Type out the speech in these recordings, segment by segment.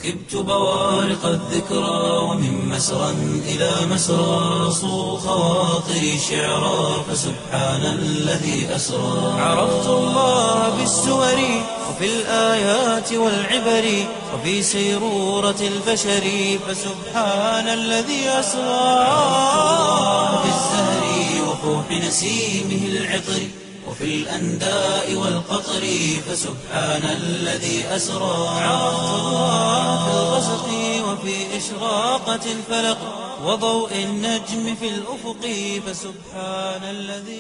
ركبت بوارق الذكرى ومن مسرى إلى مسرى صو خواطري شعرا فسبحان الذي أسرى عرفت الله بالسور وفي الآيات والعبر وفي سيرورة البشر فسبحان الذي أسرى في الزهر وفوح نسيمه العطر وفي الأنداء والقطر فسبحان الذي أسرى عرفت الله في الغسق وفي إشراقة الفلق وضوء النجم في الأفق فسبحان الذي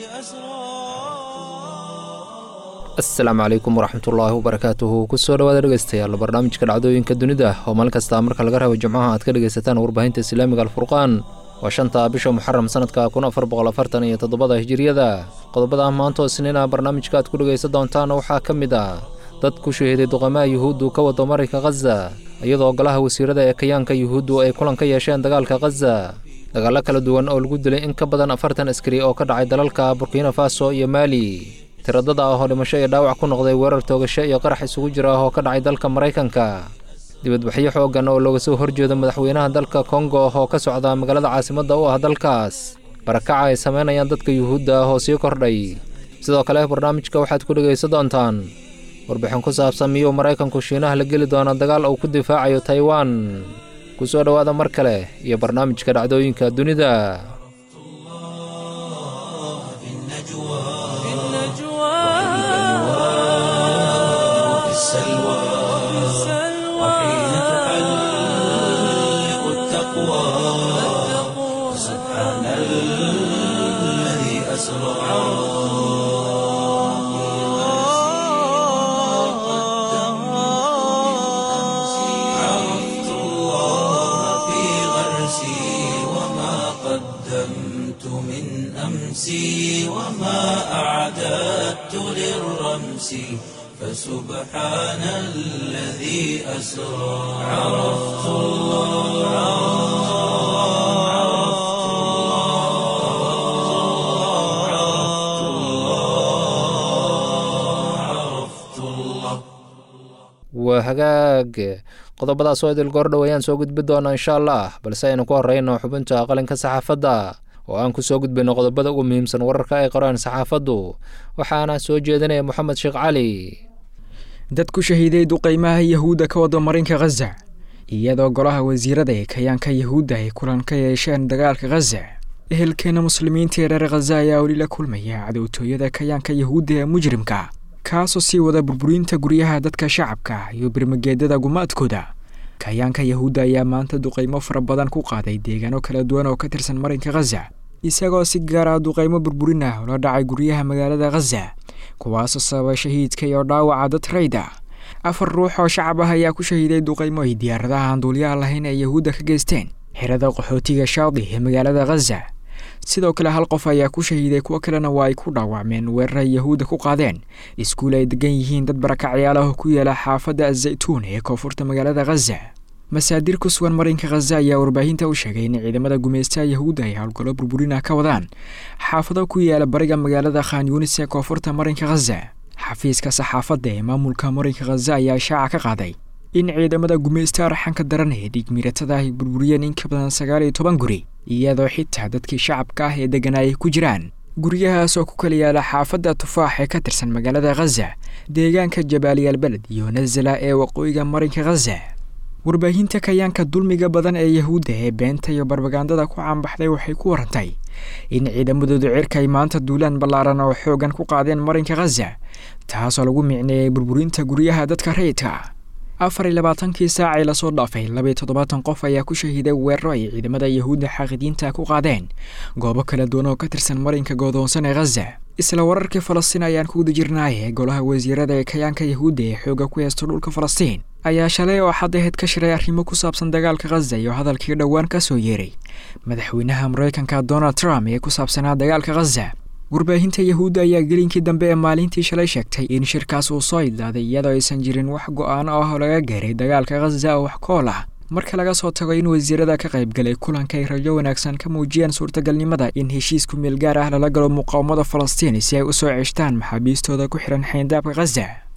أسرى asalaamu calaykum waraxmatullaahi wabarakaatuhu kusoo dhawaada dhegeystayaal barnaamijka dhacdooyinka dunida oo maalin kasta marka laga rabo jimcaha aad ka dhegaysataan warbaahinta islaamiga alfurqaan waa shanta bisha muxaram sanadka kun afar boqol afartan iyo toddobada hijiriyada qodobada maanta oo isniina barnaamijka aad ku dhegaysan doontaan waxaa ka mid ah dad ku shahiiday duqamaha yuhuuddu ka wado marinka khaza iyadoo golaha wasiirada ee kayaanka yuhuuddu ay kulan ka yeesheen dagaalka khaza dagaallo kala duwan oo lagu dilay in ka badan afartan askari oo ka dhacay dalalka burkina faso iyo maali tiradada ah oo dhimasho iyo dhaawac ku noqday weerar toogasho iyo qarax isugu jira ah oo ka dhacay dalka maraykanka dibadbaxyo xooggan oo looga soo horjeedo madaxweynaha dalka kongo oo ka socda magaalada caasimadda u ah dalkaas barakaca ay samaynayaan dadka yuhuudda ah oo sii kordhay sidoo kale barnaamijka waxaad ku dhegaysan doontaan warbixin ku saabsan miyuu maraykanku shiinaha la geli doona dagaal uu ku difaacayo taiwan ku soo dhowaada mar kale iyo barnaamijka dhacdooyinka dunida في السلوى وحين تحلق التقوى سبحان الذي أسرى عرفت الله في غرسي وما قدمت من أمسي وما أعددت للرمس فسبحان الذي أسرى عرفت الله عرفت الله عرفت الله عرفت الله waa hagaag qodobadaas oo idil goordhow ayaan soo gudbi doonaa insha allah balse aynu ku horreyno xubinta qalinka saxaafadda oo aan ku soo gudbayno qodobada ugu muhiimsan wararka ay qoraan saxaafaddu waxaana soo jeedinaya moxamed sheekh cali dad ku shahiiday duqaymaha yahuudda ka wada marinka khaza iyadoo golaha wasiirada ee kayaanka yahuudda ay kulan ka yeesheen dagaalka khaza ehelkeena muslimiinta ee reer khaza ayaa weli la kulmaya cadowtooyada kayaanka yahuudda ee mujrimka kaasoo sii wada burburinta guryaha dadka shacabka iyo birmageedada gumaadkooda kayaanka yahuudda ayaa maanta duqaymo fara badan ku qaaday deegaano kala duwan oo ka tirsan marinka khaza isagoo si gaara duqaymo burburin ah ula dhacay guryaha magaalada khaza kuwaasoo sababay shahiidka iyo dhaawaca dad rayda afar ruux oo shacab ah ayaa ku shahiiday duqaymo ay diyaaradaha aan duuliyaha lahayn ee yahuudda ka geysteen xerada qaxootiga shaadi ee magaalada khaza sidoo kale hal qof ayaa ku shahiiday kuwo kalena waa ay ku dhaawacmeen weeraray yahuudda ku qaadeen iskuul ay degan yihiin dad barakacyaal ah oo ku yaala xaafadda azaytuun ee koonfurta magaalada khaza masaadir ku sugan marinka khaza ayaa warbaahinta u sheegay in ciidamada gumaystaha yahuudda ay howlgallo burburina ka wadaan xaafado ku yaala bariga magaalada khan yunis ee koonfurta marinka khaza xafiiska saxaafadda ee maamulka marinka khaza ayaa shaaca ka qaaday in ciidamada gumaysta arxanka daran ee dhigmiiratada ay burburiyeen in ka badan sagaal iyo toban guri iyadoo xitaa dadkii shacabka ah ee deganaa ay ku jiraan guryahaas oo ku kala yaala xaafadda tufaax ee ka tirsan magaalada khaza deegaanka jabaaliyaal beled iyo nazala ee waqooyiga marinka khaza warbaahinta kayaanka dulmiga badan ee yahuudda ee beenta iyo barbagandada ku caanbaxday waxay ku warantay in ciidamadooda cirka ay maanta duulaan ballaaran oo xoogan ku qaadeen marinka khaza taasoo lagu micneeyay burburinta guryaha dadka rayidka afar iyo labaatankii saacay lasoo dhaafay labaiyo toddobaatan qof ayaa ku shahiiday weeraro ay ciidamada yahuudda xaaqidiinta ku qaadeen goobo kala duwan oo ka tirsan marinka goodoonsan ee khaza isla wararkii falastiin ayaan ku guda jirnaayee golaha wasiirada ee kayaanka yahuudda ee xooga ku heesta dhulka falastiin ayaa shalay oo xadaheed ka shiray arrimo ku saabsan dagaalka khaza iyo hadalkii dhowaan ka soo yeeray madaxweynaha maraykanka donald trump ee ku saabsanaa dagaalka khaza warbaahinta yahuudda ayaa gelinkii dambe ee maalintii shalay sheegtay in shirkaas uu soo idlaaday iyadoo aysan jirin wax go-aano ah oo laga gaaray dagaalka khaza oo wax kool ah marka laga soo tago in wasiirada ka qaybgalay kulanka ay rajo wanaagsan ka muujiyeen suurtagalnimada in heshiisku meel gaar ah lala galo muqaawamada falastiin si ay u soo ceshtaan maxaabiistooda ku xihan xayndaabka khaza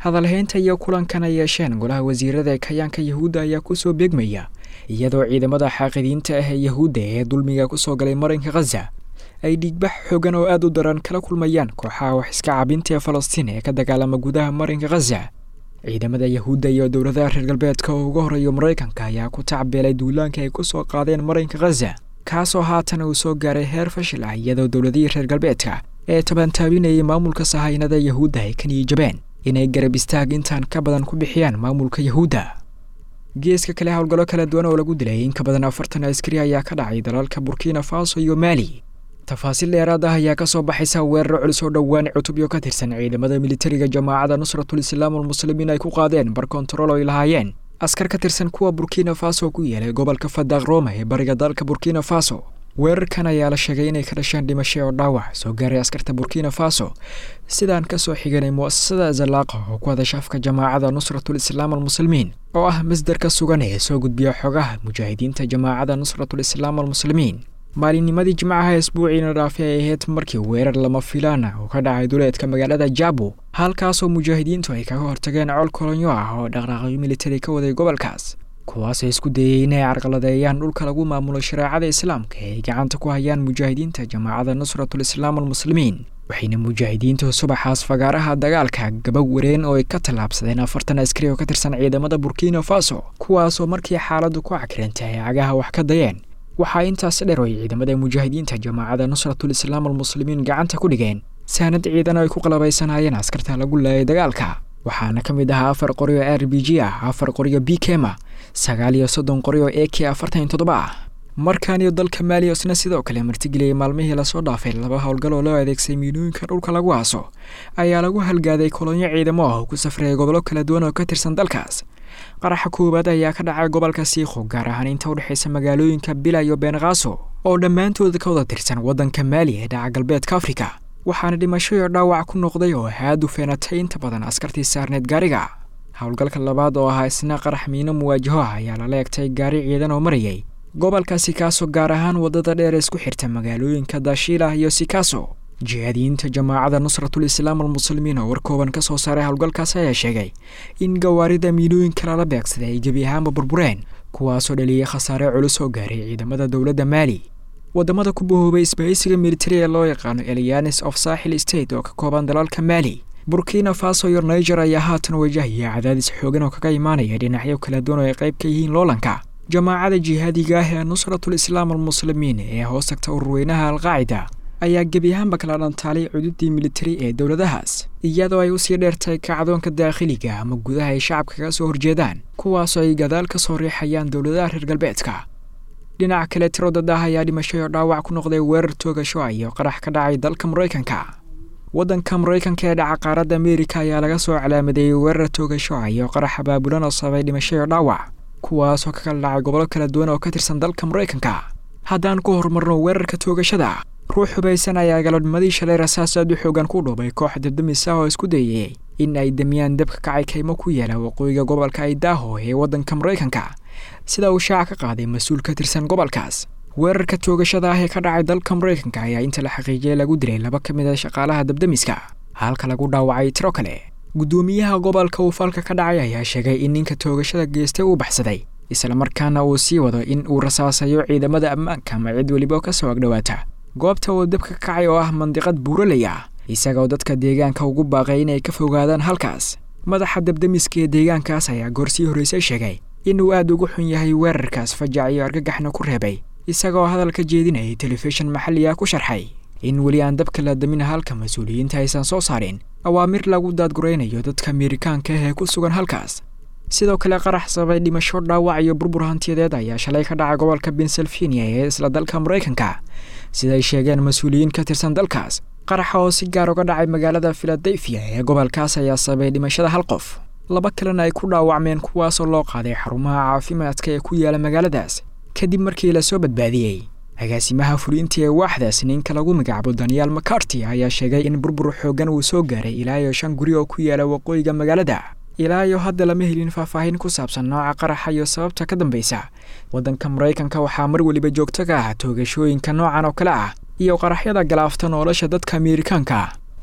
hadalhaynta iyo kulankan ay yeesheen golaha wasiirada ee kayaanka yahuudda ayaa kusoo beegmaya iyadoo ciidamada xaaqidiinta ah ee yahuudda ee dulmiga kusoo galay marinka khaza ay dhiigbax xoogan oo aad u daran kala kulmayaan kooxaha wax iska cabinta ee falastiin ee ka dagaalama gudaha marinka khaza ciidamada yahuudda iyo dowladaha reer galbeedka oo uga horeeyo maraykanka ayaa ku tacbeelay duulaanka ay ku soo qaadeen marinka khaza kaasoo haatan uu soo gaaray heer fashil ah iyadoo dowladihii reer galbeedka ee tabantaabinayay maamulka sahaynada yahuudda ay ka niyijabeen inay garab istaag intaan ka badan ku bixiyaan maamulka yahuudda geeska kale howlgallo kala duwan oo lagu dilay in ka badan afartan askari ayaa ka dhacay dalalka burkina faso iyo maali tafaasiil dheeraad ah ayaa ka soo baxaysa weeraro culus oo dhowaan cutubyo ka tirsan ciidamada militariga jamaacadda nusratul islaam almuslimiin ay ku qaadeen bar kontarool ay lahaayeen askar ka tirsan kuwa burkina faso ku yeelay gobolka fadaaq roma ee bariga dalka burkina faso weerarkan ayaa la sheegay inay ka dhasheen dhimasho oo dhaawac soo gaaray askarta burkina faso sidaan ka soo xiganay mu'asasada zalaaqa oo ku hadasha afka jamaacadda nusratul islaam almuslimiin oo ah masdarka sugan ee soo gudbiya xogaha mujaahidiinta jamaacadda nusratul islaam almuslimiin maalinnimadii jimcaha isbuuciina dhaafay ay ahayd markii weerar lama filaana oo ka dhacay duleedka magaalada jabo halkaasoo mujaahidiintu ay kaga hortageen col kolonyo ah oo dhaqdhaaqyo militari ka waday gobolkaas kuwaasoo isku dayay inay carqaladeeyaan dhulka lagu maamulo shareecada islaamka ee ay gacanta ku hayaan mujaahidiinta jamaacadda nusratul islaam almuslimiin waxayna mujaahidiintu subaxaas fagaaraha dagaalka gabag wareen oo ay ka tallaabsadeen afartan askari oo ka tirsan ciidamada burkina faso kuwaasoo markii xaaladdu ku cakirantay ay cagaha wax ka dayeen waxaa intaas dheer oo ay ciidamada mujaahidiinta jamaacadda nusratul islaam almuslimiin gacanta ku dhigeen saanad ciidan ay ku qalabaysanaayeen askarta lagu laayay dagaalka waxaana ka mid ahaa afar qori oo r b g ah afar qori oo b kema sagaal iyo soddon qori oo a k afartan iyo toddoba ah markan iyo dalka maaliosna sidoo kale martigeliyay maalmihii lasoo dhaafay laba howlgal oo loo adeegsay miinooyinka dhulka lagu aaso ayaa lagu halgaaday kolonyo ciidamo ah oo ku safraya gobollo kala duwan oo ka tirsan dalkaas qaraxa koowaad ayaa ka dhacay gobolka siikho gaar ahaan inta u dhexaysa magaalooyinka bila iyo beenkaaso oo dhammaantooda ka wada tirsan waddanka maali ee dhaca galbeedka afrika waxaana dhimasho iyo dhaawac ku noqday oo aad u feenatay inta badan askartii saarneed gaariga howlgalka labaad oo ahaa isna qarax miino muwaajaho ah ayaa lala egtay gaari ciidan oo marayay gobolka sikaaso gaar ahaan waddada dheer isku xirta magaalooyinka daashiilah iyo sikaaso jihaadiyiinta jamaacadda nusratul islaam almuslimiin oo war kooban ka soo saaray howlgalkaas ayaa sheegay in gawaarida miinooyinka lala beegsaday ay gebi ahaanba burbureen kuwaasoo dhaliyay khasaare culus oo gaaray ciidamada dowladda maali waddamada ku bahoobay isbahaysiga militari ee loo yaqaano elianes of saaxil state oo ka kooban dalalka maali burkina faso iyo niger ayaa haatan wajahaya cadaadis xoogan oo kaga imaanaya dhinacyo kala duwan oo ay qayb ka yihiin loolanka jamaacada jihaadiga ah ee nusratul islaam almuslimiin ee hoos tagta ururweynaha alqaacida ayaa gebi ahaanba kala dhantaalay cududii militari ee dowladahaas iyadoo ay usii dheertay kacdoonka daakhiliga ama gudaha ay shacabka kaga soo horjeedaan kuwaasoo ay gadaal ka soo riixayaan dowladaha reer galbeedka dhinaca kale tiro dad ah ayaa dhimashay oo dhaawac ku noqday weerar toogasho ah iyo qarax ka dhacay dalka maraykanka waddanka maraykanka ee dhaca qaaradda ameerika ayaa laga soo calaamadeeyey weerar toogasho ah iyo qarax abaabulan oo sababay dhimashay oo dhaawac kuwaasoo ka kala dhacay gobollo kala duwan oo ka tirsan dalka maraykanka haddaan ku horumarno weerarka toogashada ruux hubaysan ayaa galodnimadii shalay rasaas aad u xoogan ku dhuubay koox dabdamis ah oo isku dayayay in ay damiyaan dabka kacay kaymo ku yaala waqooyiga gobolka idaho ee waddanka maraykanka sida uu shaaca ka qaaday mas-uul ka tirsan gobolkaas weerarka toogashada ah ee ka dhacay dalka maraykanka ayaa inta la xaqiijiyay lagu dilay laba ka mid a shaqaalaha dabdamiska halka lagu dhaawacay tiro kale guddoomiyaha gobolka uu falka ka dhacay ayaa sheegay in ninka toogashada geestay uu baxsaday islamarkaana uu sii wado in uu rasaasayo ciidamada ammaanka ama cid weliba ka soo agdhowaata goobta uu dabka ka kacay oo ah mandiqad buuraley ah isagoo dadka deegaanka ugu baaqay inay ka fogaadaan halkaas madaxa dabdamiska ee deegaankaas ayaa goorsii horreysay sheegay inuu aad ugu xun yahay weerarkaas fajac iyo argagaxna ku reebay isagoo hadal ka jeedinayay telefishin maxalli ah ku sharxay in weli aan dabka la damin halka mas-uuliyiinta aysan soo saarin awaamir lagu daadguraynayo dadka ameerikaanka ah ee ku sugan halkaas sidoo kale qarax sababay dhimasho dhaawac iyo burbur hantiyadeed ayaa shalay ka dhacay gobolka pennsylvania ee isla dalka maraykanka siday sheegeen mas-uuliyiin ka tirsan dalkaas qaraxa oo si gaar uga dhacay magaalada filadelfia ee gobolkaas ayaa sababay dhimashada hal qof laba kalena ay ku dhaawacmeen kuwaasoo loo qaaday xarumaha caafimaadka ee ku yaala magaaladaas kadib markii lasoo badbaadiyey agaasimaha fuliinta ee waaxdaas ninka lagu magacaabo daniel macarty ayaa sheegay in burbur xooggan uu soo gaaray ilaa iyo shan guri oo ku yaala waqooyiga magaalada ilaa iyo hadda lama helin faahfaahin ku saabsan nooca qaraxa iyo sababta ka dambaysa waddanka maraykanka waxaa mar weliba joogto ka ah toogashooyinka noocan oo kale ah iyo qaraxyada galaafta nolosha dadka ameerikaanka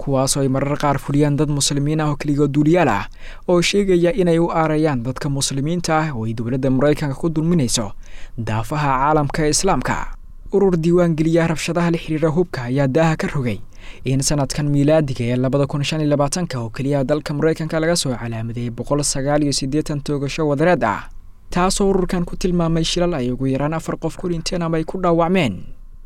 kuwaasoo ay marar qaar fuliyaan dad muslimiin ah oo keligood duuliyaal ah oo sheegaya inay u aarayaan dadka muslimiinta ah oo ay dowladda maraykanka ku dulminayso daafaha caalamka ee islaamka urur diiwaan geliya rabshadaha la xiriira hubka ayaa daaha ka rogay in sanadkan miilaadiga ee labada kun shan iyo labaatanka oo keliya dalka maraykanka laga soo calaamadeeyay boqol sagaal iyo siddeetan toogasho wadareed ah taasoo ururkan ku tilmaamay shilal ay ugu yaraan afar qof ku dhinteen ama ay ku dhaawacmeen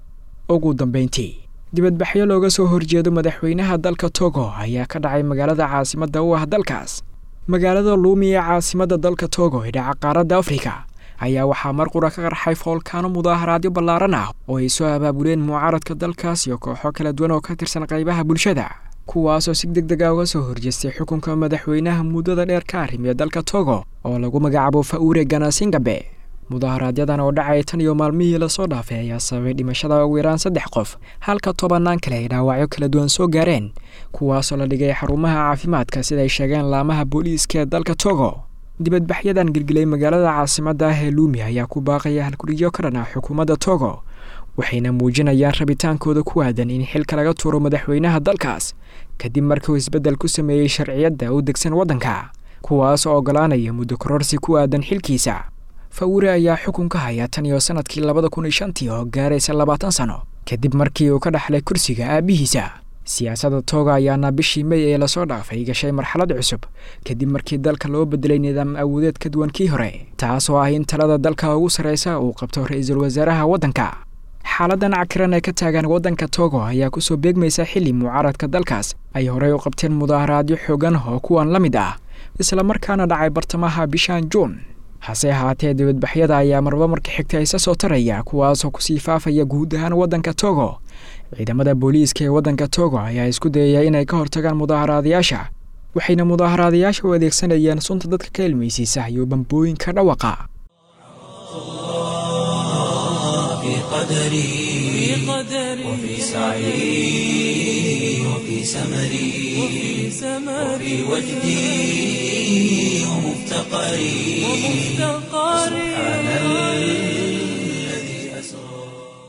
ugu dambeyntii dibadbaxyo looga soo horjeedo madaxweynaha dalka togo ayaa ka dhacay magaalada caasimadda u ah dalkaas magaalada luumi ee caasimadda dalka togo ee dhaca qaaradda afrika ayaa waxaa mar qura ka qarxay foolkaano mudaaharaadyo ballaaran ah oo ay soo abaabuleen mucaaradka dalkaas iyo kooxo kala duwan oo ka tirsan qaybaha bulshada kuwaasoo si deg deg a uga soo horjeestay xukunka madaxweynaha muddada dheer ka arrimiya dalka togo oo lagu magacaabo fa'uure ganasingabe mudaaharaadyadan oo dhacay tan iyo maalmihii lasoo dhaafay ayaa sababay dhimashada ugu yaraan saddex qof halka tobannaan kale ay dhaawacyo kala duwan soo gaareen kuwaasoo la dhigay xarumaha caafimaadka sida ay sheegeen laamaha booliiska ee dalka togo dibadbaxyadan gelgelay magaalada caasimadda ah ee luumi ayaa ku baaqaya halguriyo ka dhan ah xukuumadda togo waxayna muujinayaan rabitaankooda ku aadan in xilka laga tuuro madaxweynaha dalkaas kadib markiuu isbeddel ku sameeyey sharciyadda u degsan waddanka kuwaas oo oggolaanaya muddo kororsi ku aadan xilkiisa fawure ayaa xukunka haya tan iyo sanadkii labada kun iyo shantii oo gaaraysa labaatan sano kadib markii uu ka dhaxlay kursiga aabbihiisa siyaasadda tooga ayaana bishii mey ee lasoo dhaafay gashay marxalad cusub kadib markii dalka loo bedelay nidaam awoodeed ka duwan kii hore taas oo ah in talada dalka ugu sarraysa uu qabto ra-iisul wasaaraha waddanka xaaladan cakiran ee ka taagan waddanka togo ayaa kusoo beegmaysa xilli mucaaradka dalkaas ay horey u qabteen mudaaharaadyo xoogan oo kuwan la mid ah islamarkaana dhacay bartamaha bishan juun hase ahaatee dibadbaxyada ayaa marba marka xigta isa soo taraya kuwaasoo kusii faafaya guud ahaan waddanka togo ciidamada booliiska ee waddanka togo ayaa isku dayaya inay ka hortagaan mudaaharaadayaasha waxayna mudaaharaadayaasha u adeegsanayeen sunta dadka ka ilmaysiisa iyo bambooyinka dhawaqa وفي سعي وفي سمري وفي وجدي ومفتقري سبحان الذي أسرى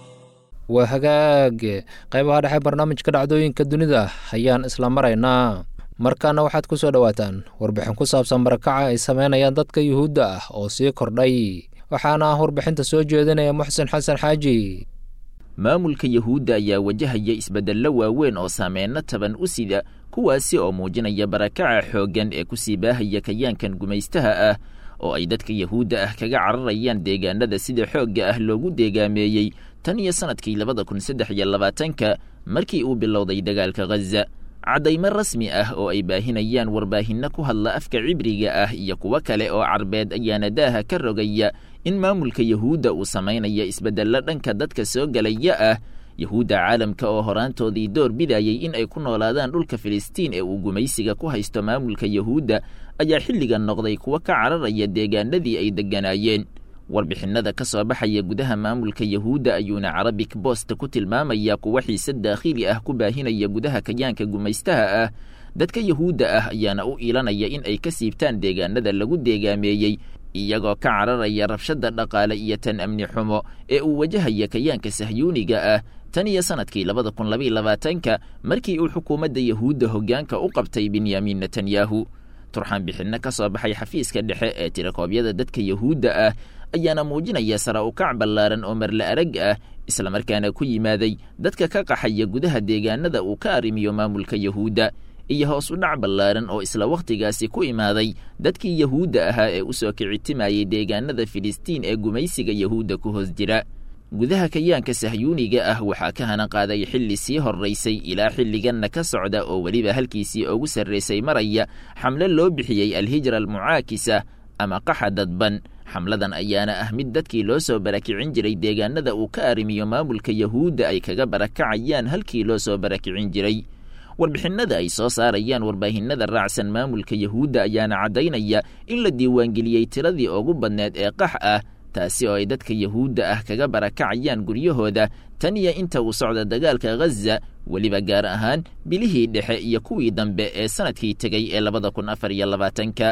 waa hagaag qaybaha dhexe barnaamijka dhacdooyinka dunida ayaan isla maraynaa markaana waxaad ku soo dhowaataan warbixin ku saabsan barakaca ay sameynayaan dadka yuhuudda ah oo sii kordhay waxaana ah warbixinta soo jeedinaya muxsen xasan xaaji maamulka yuhuudda ayaa wajahaya isbeddello waaweyn oo saameyno taban u sida kuwaasi oo muujinaya barakaca xooggan ee ku sii baahaya kayaankan gumaystaha ah oo ay dadka yuhuudda ah kaga cararayaan deegaanada sida xoogga ah loogu deegaameeyey tan iyo sannadkii labada kun saddex iyo labaatanka markii uu bilowday dagaalka ghaza caddaymo rasmi ah oo ay baahinayaan warbaahinno ku hadla afka cibriga ah iyo kuwo kale oo carbeed ayaana daaha ka rogaya in maamulka yuhuudda uu samaynaya isbeddello dhanka dadka soo gelaya ah yuhuudda caalamka oo horaantoodii door bidayay in ay ku noolaadaan dhulka filistiin ee uu gumaysiga ku haysto maamulka yuhuudda ayaa xilligan noqday kuwo ka cararaya deegaanadii ay degganaayeen warbixinnada ka soo baxaya gudaha maamulka yuhuudda ayuuna carabic bost ku tilmaamaya kuwa xiise daakhili ah ku baahinaya gudaha kayaanka gumaystaha ah dadka yuhuudda ah ayaana u iilanaya in ay ka siibtaan deegaanada lagu deegaameeyey iyagoo ka cararaya rabshadda dhaqaale iyo tan amni xumo ee uu wajahaya kayaanka sahyuuniga ah tan iyo sannadkii labada kun labaiyo labaatanka markii uu xukuumadda yuhuudda hoggaanka u qabtay benyamin netanyahu turxaan bixinno ka soo baxay xafiiska dhexe ee tirakoobyada dadka yuhuudda ah ayaana muujinaya sara ukac ballaaran oo marle arag ah islamarkaana ku yimaaday dadka ka qaxaya gudaha deegaanada uu ka arrimiyo maamulka yuhuudda iyo hoos u dhac ballaaran oo isla wakhtigaasi ku imaaday dadkii yuhuudda ahaa ee u soo kicitimayay deegaanada filistiin ee gumaysiga yuhuudda ku hoos jira gudaha kayaanka sahyuuniga ah waxaa ka hana qaaday xilli sii horraysay ilaa xilliganna ka socda oo weliba halkiisii ugu sarraysay maraya xamle loo bixiyey alhijra almucaakisa ama qaxa dadban xamladan ayaana ah mid dadkii loo soo barakicin jiray deegaanada uu ka arrimiyo maamulka yuhuudda ay kaga barakacayaan halkii loo soo barakicin jiray warbixinnada ay soo saarayaan warbaahinada raacsan maamulka yuhuudda ayaana caddaynaya in la diiwaangeliyey tiradii ugu badneed ee qax ah taasi oo ay dadka yuhuudda ah kaga barakacayaan guryahooda tan iyo inta uu socda dagaalka ghaza weliba gaar ahaan bilihii dhexe iyo kuwii dambe ee sannadkii tegey ee labada kun afar iyo labaatanka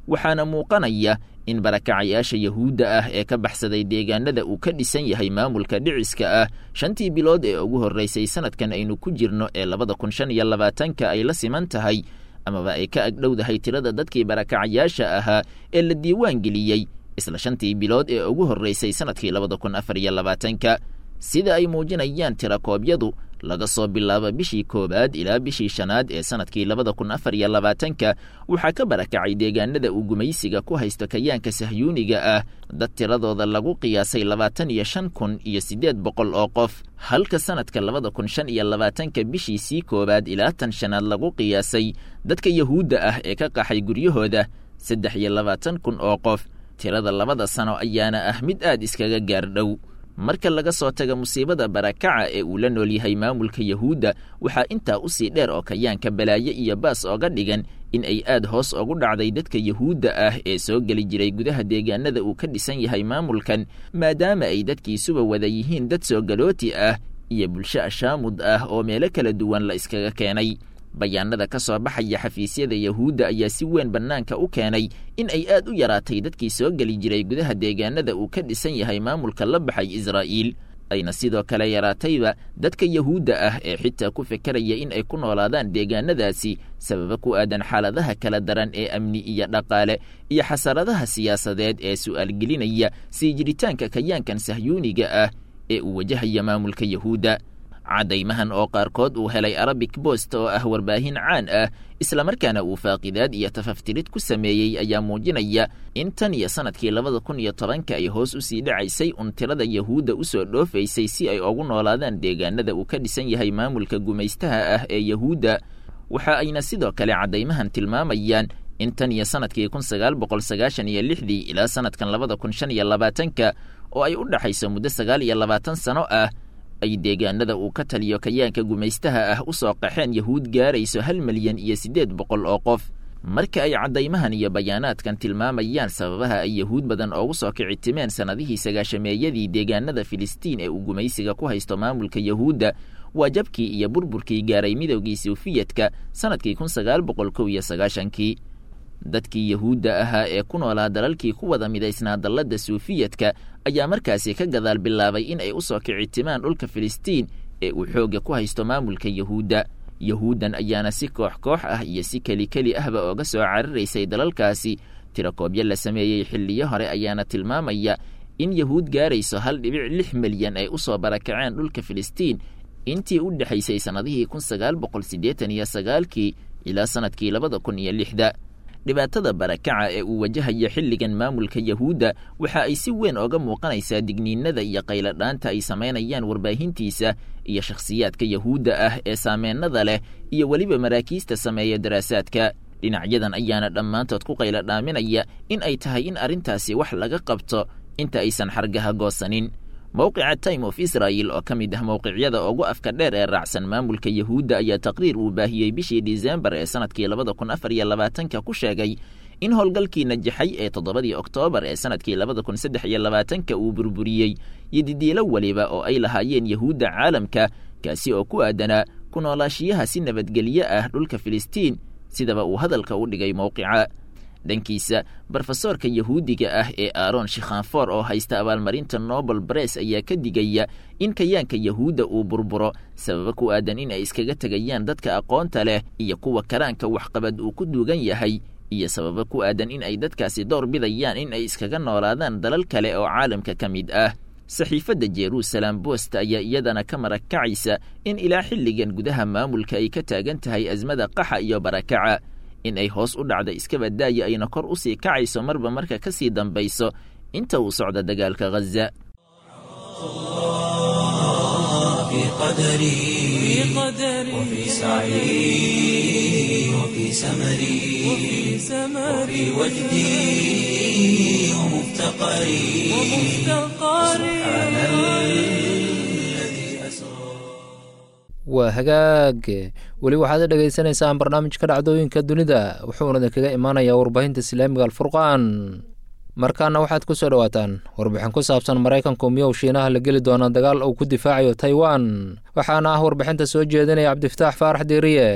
waxaana muuqanaya in barakacayaasha yahuudda ah ee ka baxsaday deegaanada uu ka dhisan yahay maamulka dhiciska ah shantii bilood ee ugu horraysay sanadkan aynu ku jirno ee labada kun shan iyo labaatanka ay la siman tahay amaba ay ka agdhowdahay tirada dadkii barakacayaasha ahaa ee la diiwaan geliyey isla shantii bilood ee ugu horraysay sanadkii labada kun afar iyo labaatanka sida ay muujinayaan tirakoobyadu laga soo bilaabo bishii koowaad ilaa bishii shanaad ee sanadkii labada kun afar iyo labaatanka waxaa ka barakacay deegaanada uu gumaysiga ku haysto kayaanka sahyuuniga ah dad tiradooda lagu qiyaasay labaatan iyo shan kun iyo siddeed boqol oo qof halka sanadka labada kun shan iyo labaatanka bishiisii koowaad ilaa tan shanaad lagu qiyaasay dadka yahuudda ah ee ka qaxay guryahooda saddex iyo labaatan kun oo qof tirada labada sano ayaana ah mid aad iskaga gaardhow marka laga soo taga musiibada barakaca ee uu la nool yahay maamulka yahuudda waxaa intaa usii dheer oo kayaanka balaaye iyo baas ooga dhigan in ay aad hoos ugu dhacday dadka yahuudda ah ee soo geli jiray gudaha deegaanada uu ka dhisan yahay maamulkan maadaama ay dadkiisuba wada yihiin dad soo galooti ah iyo bulsho ashaamud ah oo meelo kala duwan la iskaga keenay bayaanada ka soo baxaya xafiisyada yahuudda ayaa si weyn bannaanka u keenay in ay aad u yaraatay dadkii soo geli jiray gudaha deegaanada uu ka dhisan yahay maamulka la baxay israa'iil ayna sidoo kale yaraatayba dadka yahuudda ah ee xitaa ku fekeraya in ay ku noolaadaan deegaanadaasi sababa ku aadan xaaladaha kala daran ee amni iyo dhaqaale iyo xasaradaha siyaasadeed ee su'aalgelinaya sii jiritaanka kayaankan sahyuuniga ah ee uu wajahaya maamulka yahuudda caddaymahan oo qaarkood uu helay arabic bost oo ah warbaahin caan ah islamarkaana uu faaqidaad iyo tafaftirid ku sameeyey ayaa muujinaya in tan iyo sanadkii labada kun iyo tobanka ay hoos usii dhacaysay un tirada yahuudda usoo dhoofaysay si ay ugu noolaadaan deegaanada uu ka dhisan yahay maamulka gumaystaha ah ee yahuudda waxa ayna sidoo kale caddaymahan tilmaamayaan in tan iyo sanadkii kun sagaal boqol sagaashan iyo lixdii ilaa sanadkan labada kun shan iyo labaatanka oo ay u dhexayso muddo sagaal iyo labaatan sano ah ay deegaanada uu ka taliyo kayaanka gumaystaha ah u soo qaxeen yahuud gaarayso hal milyan iyo siddeed boqol oo qof marka ay caddaymahan iyo bayaanaadkan tilmaamayaan sababaha ay yahuud badan oogu soo kicitimeen sannadihii sagaashameeyadii deegaanada filistiin ee uu gumaysiga ku haysto maamulka yahuudda waa jabkii iyo burburkii gaaray midowgii sufiyadka sannadkii kun sagaal boqol kow iyo sagaashankii dadkii yahuudda ahaa ee ku noolaa dalalkii ku wada midaysnaa dalladda suufiyadka ayaa markaasi ka gadaal bilaabay in ay u soo kicitimaan dhulka filistiin ee uu xoogga ku haysto maamulka yahuudda yahuuddan ayaana si koox koox ah iyo si keli keli ahba ooga soo cararaysay dalalkaasi tirakoobyo la sameeyey xilliyo hore ayaana tilmaamaya in yahuud gaarayso hal dhibic lix milyan ay u soo barakaceen dhulka filistiin intii u dhexaysay sannadihii kun sagaal boqol siddeetan iyo sagaalkii ilaa sannadkii labada kun iyo lixda dhibaatada barakaca ee uu wajahaya xilligan maamulka yahuudda waxa ay si weyn ooga muuqanaysaa digniinada iyo qayladhaanta ay samaynayaan warbaahintiisa iyo shakhsiyaadka yahuudda ah ee saameennada leh iyo weliba maraakiista sameeya daraasaadka dhinacyadan ayaana dhammaantood ku qayladhaaminaya in ay tahay in arrintaasi wax laga qabto inta aysan xargaha goosanin mowqica time of israel oo ka mid ah mowqicyada ugu afka dheer ee raacsan maamulka yahuudda ayaa taqriir uu baahiyey bishii disembar ee sanadkii labada kun afar iyo labaatanka ku sheegay in howlgalkii najaxay ee toddobadii oktoobar ee sanadkii labada kun saddex iyo labaatanka uu burburiyey iyo didiilo weliba oo ay lahaayeen yahuudda caalamka kaasi oo ku aadanaa ku noolaashiyaha si nabadgelyo ah dhulka filistiin sidaba uu hadalka u dhigay mowqica dhankiisa brofesoorka yahuudiga ah ee aaron shikhanfor oo haysta abaalmarinta nobel bress ayaa ka digaya in kayaanka yahuudda uu burburo sababa ku aadan in ay iskaga tegayaan dadka aqoonta leh iyo kuwa karaanka waxqabad uu ku duugan yahay iyo sababa ku aadan in ay dadkaasi door bidayaan in ay iskaga noolaadaan dalal kale oo caalamka ka mid ah saxiifadda jerusalem bost ayaa iyadana ka marakacaysa in ilaa xilligan gudaha maamulka ay ka taagan tahay asmada qaxa iyo barakaca in ay hoos u dhacda iska badaaya ayna kor u sii kacayso marba marka ka sii dambayso inta uu socda dagaalka ghaza في قدري وفي سعي وفي سمري وفي وجدي ومفتقري سبحان الذي أسرى waa hagaag weli waxaad dhegaysanaysaan barnaamijka dhacdooyinka dunida wuxuuna idinkaga imaanayaa warbaahinta islaamiga alfurqaan markaana waxaad ku soo dhowaataan warbixin ku saabsan maraykanku miyow shiinaha la geli doona dagaal uu ku difaacayo taiwan waxaana ah warbixinta soo jeedinaya cabdifataax faarax diiriye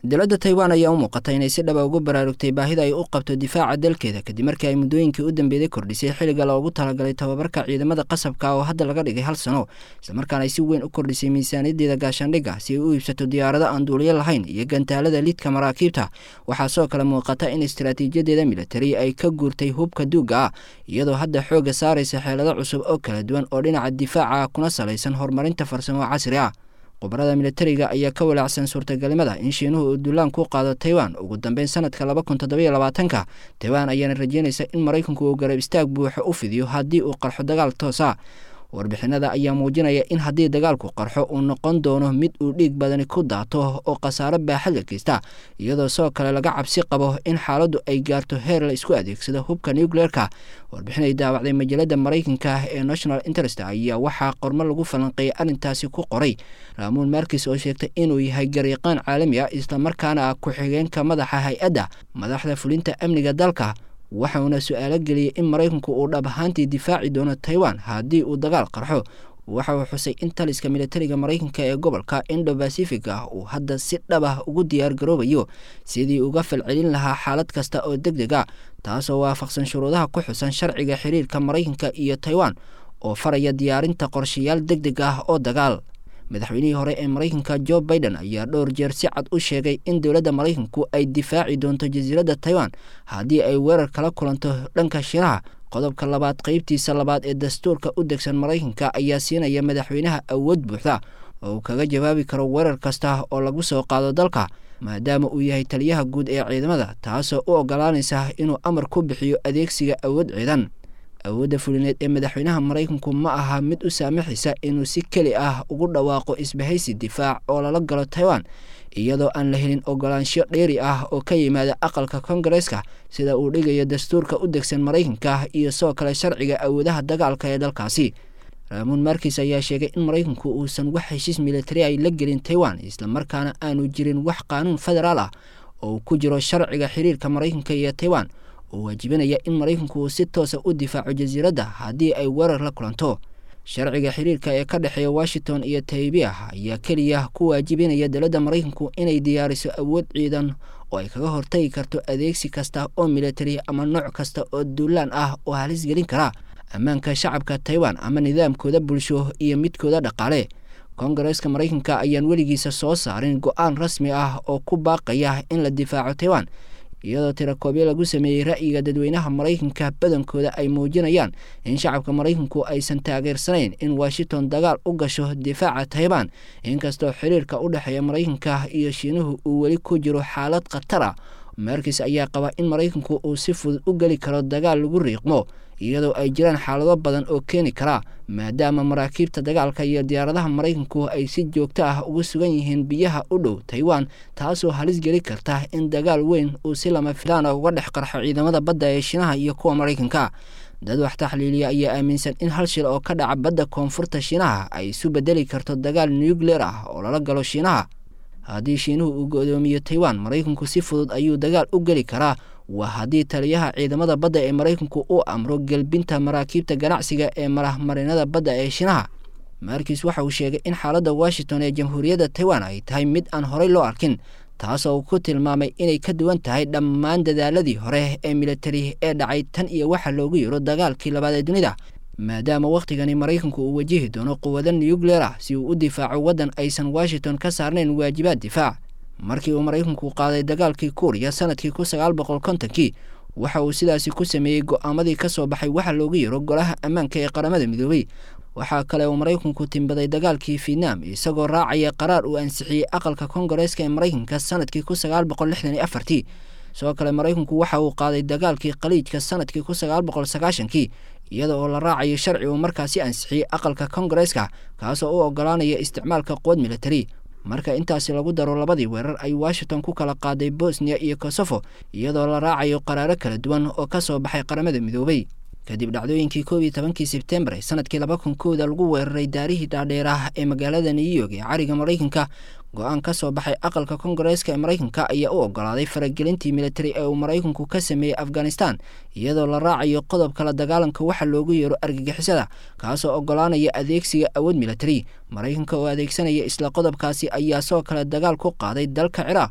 dowladda taiwan ayaa u muuqata inay si dhaba ugu baraarugtay baahida ay u qabto difaaca dalkeeda kadib markii ay muddooyinkii u dambeeyey kordhisay xilliga loogu talagalay tababarka ciidamada qasabka oo hadda laga dhigay hal sano islamarkaana ay si weyn u kordhisay miisaaniyadeeda gaashaandhigga si ay u iibsato diyaarado aan duuliyo lahayn iyo gantaalada lidka maraakiibta waxaa sidoo kale muuqata in istaraatiijiyadeeda militari ay ka guurtay hubka duugga ah iyadoo hadda xoogga saaraysa xeelado cusub oo kala duwan oo dhinaca difaaca kuna salaysan horumarinta farsamo casri ah khubarada militariga ayaa ka walaacsan suurtagelimada in shiinuhu uu duulaan ku qaado taiwan ugu dambeyn sanadka laba kun toddobiyo labaatanka taiwan ayaana rajeynaysa in maraykanku uu garab istaag buuxo u fidiyo haddii uu qarxo dagaal toosa warbixinada ayaa muujinaya in haddii dagaalku qarxo uu noqon doono mid uu dhiig badani ku daato oo khasaaro baaxad la geysta iyadoo sidoo kale laga cabsi qabo in xaaladdu ay gaarto heer la isku adeegsado hubka nucleerka warbixin ay daawacday majalada maraykanka ee national interest ayaa waxaa qormo lagu falanqeeyay arrintaasi ku qoray raamuun markis oo sheegtay inuu yahay garyaqaan caalami ah islamarkaana ah ku-xigeenka madaxa hay-adda madaxda fulinta amniga dalka waxauna su-aalo geliyey in maraykanku uu dhab ahaantii difaaci doono taiwan haddii uu dagaal qarxo waxa uu xusay in taliska militariga maraykanka ee gobolka indo bacific ah uu hadda si dhab ah ugu diyaar garoobayo sidii uga falcelin lahaa xaalad kasta oo deg deg a taasoo waafaqsan shuruudaha ku xusan sharciga xiriirka maraykanka iyo taiwan oo faraya diyaarinta qorshayaal deg deg ah oo dagaal madaxweynihii hore ee maraykanka jo biden ayaa dhowr jeer si cad u sheegay in dowladda maraykanku ay difaaci doonto jasiiradda taiwan haddii ay weerar kala kulanto dhanka shiinaha qodobka labaad qeybtiisa labaad ee dastuurka u degsan maraykanka ayaa siinaya madaxweynaha awood buuxda oo uu kaga jawaabi karo weerar kasta oo lagu soo qaado dalka maadaama uu yahay taliyaha guud ee ciidamada taasoo u ogolaanaysa inuu amar ku bixiyo adeegsiga awood ciidan awoodda fulineed ee madaxweynaha maraykanku ma aha mid u saamaxaysa inuu si keli ah ugu dhawaaqo isbahaysi difaac oo lala galo taiwan iyadoo aan la helin ogolaansho dheeri ah oo ka yimaada aqalka kongareeska sida uu dhigayo dastuurka u degsan maraykanka iyo sidoo kale sharciga awoodaha dagaalka ee dalkaasi raamuun markis ayaa sheegay in maraykanku uusan wax heshiis militari ay la gelin taiwan islamarkaana aanu jirin wax qaanuun federaal ah oo ku jiro sharciga xiriirka maraykanka iyo taiwan oo waajibinaya in maraykanku uu si toosa u difaaco jasiiradda haddii ay weerar la kulanto sharciga xiriirka ee ka dhexeeya washington iyo taybiyah ayaa keliya ku waajibinaya dowladda maraykanku inay diyaariso awood ciidan oo ay kaga hortagi karto adeegsi kasta oo militari ama nooc kasta oo duulaan ah oo halis gelin kara ammaanka shacabka taiwan ama nidaamkooda bulsho iyo midkooda dhaqaale kongareeska maraykanka ayaan weligiisa soo saarin go-aan rasmi ah oo ku baaqaya in la difaaco taiwan iyadoo tirakoobyo lagu sameeyey ra'yiga dadweynaha maraykanka badankooda ay muujinayaan in shacabka maraykanku aysan taageersanayn in washington dagaal u gasho difaaca taiban inkastoo xiriirka u dhexeeya maraykanka iyo shiinuhu uu weli ku jiro xaalad khatar ah markis ayaa qaba in maraykanku uu si fudud u geli karo dagaal lagu riiqmo iyadoo ay jiraan xaalado badan oo keeni kara maadaama maraakiibta dagaalka iyo diyaaradaha maraykanku ay si joogto ah ugu sugan yihiin biyaha u dhow taiwan taasoo halis geli karta in dagaal weyn uu si lama filaana uga dhex qarxo ciidamada badda ee shiinaha iyo kuwa maraykanka dad wax taxliiliya ayaa aaminsan in hal shil oo ka dhaca badda koonfurta shiinaha ay isu bedeli karto dagaal nucleer ah oo lala galo shiinaha haddii shiinuhu uu go-doomiyo taiwan maraykanku si fudud ayuu dagaal u geli karaa waa haddii taliyaha ciidamada badda ee maraykanku uu amro gelbinta maraakiibta ganacsiga ee marahmarinada badda ee shiinaha markis waxa uu sheegay in xaaladda washington ee jamhuuriyadda taiwan ay tahay mid aan horey loo arkin taasoo uu ku tilmaamay inay ka duwan tahay dhammaan dadaaladii hore ee militari ee dhacay tan iyo waxa loogu yiro dagaalkii labaad ee dunida maadaama wakhtigani maraykanku uu wajihi doono quwado nucleer ah si uu u difaaco waddan aysan washington ka saarnayn waajibaad difaac markii uu maraykanku qaaday dagaalkii kuuriya sanadkii kun sagaal boqol kontonkii waxa uu sidaasi ku sameeyey go-aamadii ka soo baxay waxa loogu yiro golaha ammaanka ee qaramada midoobay waxaa kale uu maraykanku timbaday dagaalkii vietnam isagoo raacaya qaraar uu ansixiyey aqalka kongareeska ee maraykanka sanadkii kun sagaal boqol lixdan iyo afartii sidoo kale maraykanku waxa uu qaaday dagaalkii khaliijka sanadkii kun sagaal boqol sagaashankii iyada oo la raacayo sharci uu markaasi ansixiyey aqalka kongareeska kaasoo u ogolaanaya isticmaalka quwad militari marka intaasi lagu daro labadii weerar ay washington ku kala qaaday bosniya iyo kosofo iyadoo la raacayo qaraaro kala duwan oo ka soo baxay qaramada midoobay kadib dhacdooyinkii koob iyo tobankii sebtembar sanadkii laba kun kooda lagu weeraray daarihii dhaadheerah ee magaalada new york ee cariga maraykanka go-aan ka soo baxay aqalka kongareeska ee maraykanka ayaa u ogolaaday faragelintii militari ee uu maraykanku ka sameeyey afghanistan iyadoo la raacayo qodobka la dagaalanka waxa loogu yeero argagixisada kaasoo ogolaanaya adeegsiga awood militari maraykanka oo adeegsanaya isla qodobkaasi ayaa sidoo kale dagaal ku qaaday dalka ciraaq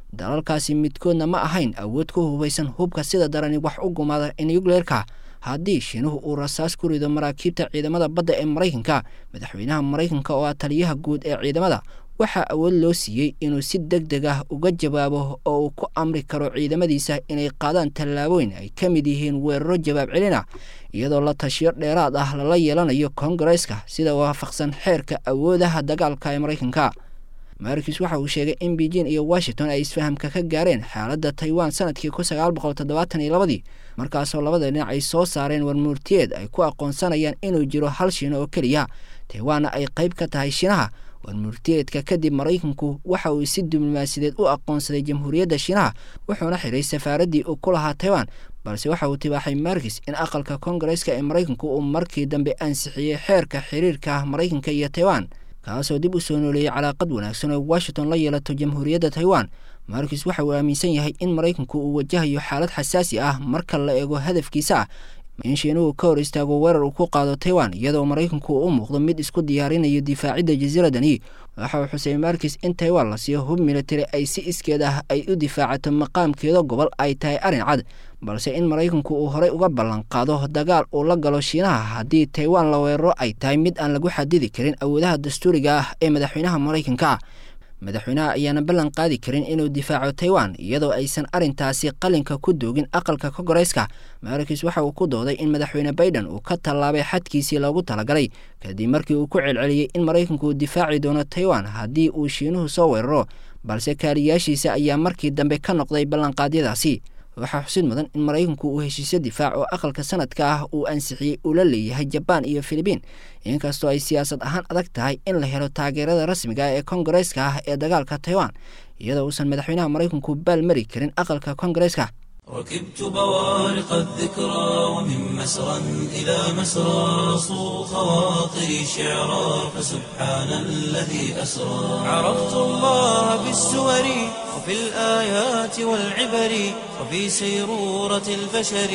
dalalkaasi midkoodna ma ahayn awood ku hubaysan hubka sida darani wax u gumaada nukleerka haddii shiinuhu uu rasaas ku rido maraakiibta ciidamada badda ee maraykanka madaxweynaha maraykanka oo ah taliyaha guud ee ciidamada waxaa awood loo siiyey inuu si deg deg ah uga jawaabo oo uu ku amri karo ciidamadiisa inay qaadaan tallaabooyin ay ka mid yihiin weeraro jawaab celina iyadoo la tashiyo dheeraad ah lala yeelanayo koongareeska sida waafaqsan xeerka awoodaha dagaalka ee maraykanka markis waxa uu sheegay in beijing iyo washington ay isfahamka ka gaareen xaaladda taiwan sanadkii kun sagaal boqol toddobaatan iyo labadii markaasoo labada dhinac ay soo saareen warmuurtiyeed ay ku aqoonsanayaan inuu jiro hal shiino oo keliya taiwanna ay qayb ka tahay shiinaha warmurtiyeedka kadib maraykanku waxa uu si diblomaasiyadeed u aqoonsaday jamhuuriyadda shiinaha wuxuuna xiray safaaraddii uu ku lahaa taiwan balse waxa uu tibaaxay markis in aqalka koongareeska ee maraykanku uu markii dambe ansixiyey xeerka xiriirka maraykanka iyo taiwan kaasoo dib u soo nooleeyey calaaqad wanaagsan oo washington la yeelato jamhuuriyadda taiwan markis waxa uu aaminsan yahay in maraykanku uu wajahayo xaalad xasaasi ah marka la eego hadafkiisa ah in shiinuhu ka hor istaago weerar uu ku qaado taiwan iyadoo maraykanku uu u muuqdo mid isku diyaarinayo difaacidda jasiiradani waxa uu xusay markis in taiwan la siiyo hub militari ay si iskeed ah ay u difaacato maqaamkeeda gobol ay tahay arrin cad balse in maraykanku uu horey uga ballan qaado dagaal uu la galo shiinaha haddii taiwan la weeraro ay tahay mid aan lagu xadidi karin awoodaha dastuuriga ah ee madaxweynaha maraykanka madaxweynaha ayaana ballan qaadi karin inuu difaaco taiwan iyadoo aysan arrintaasi qalinka ku doogin aqalka koongareeska markis waxa uu ku dooday in madaxweyne baiden uu ka tallaabay xadkiisii loogu talagalay kadib markii uu ku celceliyey in maraykanku uu difaaci doono taiwan haddii uu shiinuhu soo weeraro balse kaaliyaashiisa ayaa markii dambe ka noqday ballanqaadyadaasi waxaa xusid mudan in maraykanku uu heshiisyo difaac oo aqalka sanadka ah uu ansixiyey uu la leeyahay jabaan iyo filibiin inkastoo ay siyaasad ahaan adag tahay in la helo taageerada rasmiga ah ee koongareeska ah ee dagaalka taiwan iyadoo uusan madaxweynaha maraykanku baal mari karin aqalka koongareeska ركبت بوارق الذكرى ومن مسرى إلى مسرى صو خواطري شعرا فسبحان الذي أسرى عرفت الله بالسور وفي الآيات والعبر وفي سيرورة البشر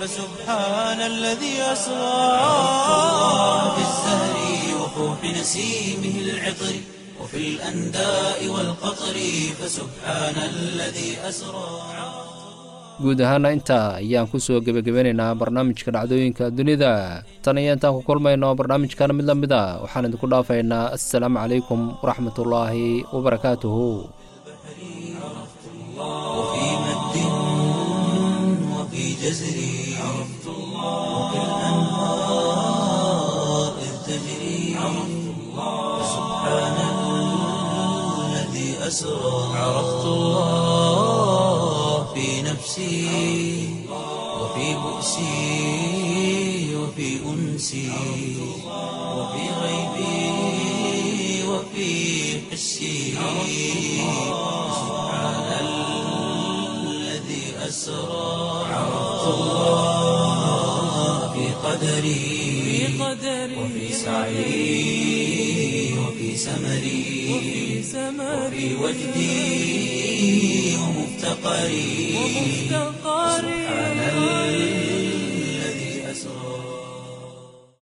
فسبحان الذي أسرى عرفت الله بالزهر وفوح نسيمه العطر وفي الأنداء والقطر فسبحان الذي أسرى guud ahaana intaa ayaan ku soo gebagabeynaynaa barnaamijka dhacdooyinka dunida tan iyo intaan ku kulmayno barnaamijkan mid la mid a waxaan idinku dhaafaynaa assalaamu calaykum waraxmatullaahi wabarakaatuhu وفي مد وفي جزر عرفت الله وفي الأنهار إذ تجري عرفت الله سبحان الذي أسرى عرفت الله في نفسي وفي بؤسي وفي أنسي وفي غيبي وفي حسي سبحان الذي أسرى عرفت الله في قدري وفي سعي وفي سمري وفي وجدي ومفتقري سبحان